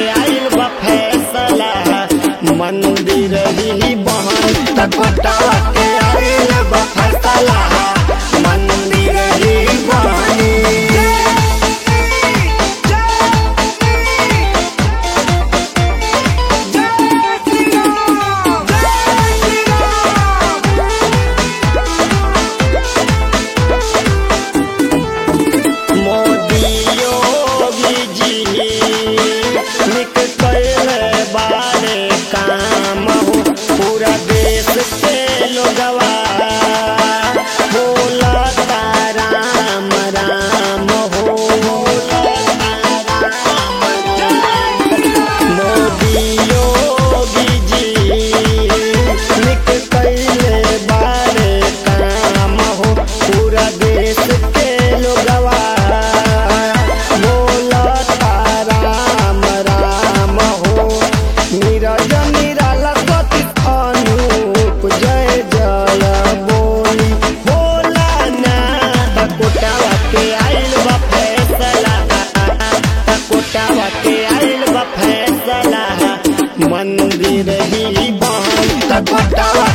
के आइल बा फैसला मंदिर ही बहन तकोटावा के आइल बा फैसला मंदिर ही बहनी मोदी योगी जी निक कैले बारे काम हो पूरा देश के लोगवा बोलता राम राम हो मोदी योगी जी निक कैले बारे काम हो पूरा देश के लोगवा बोलता राम राम हो नीरज निराला सती अनूप जय जय बोली बोला ना कोटावा के आइल बा फैसला कोटावा के आइल बा फैसला मंदिर ही बहन कोटावा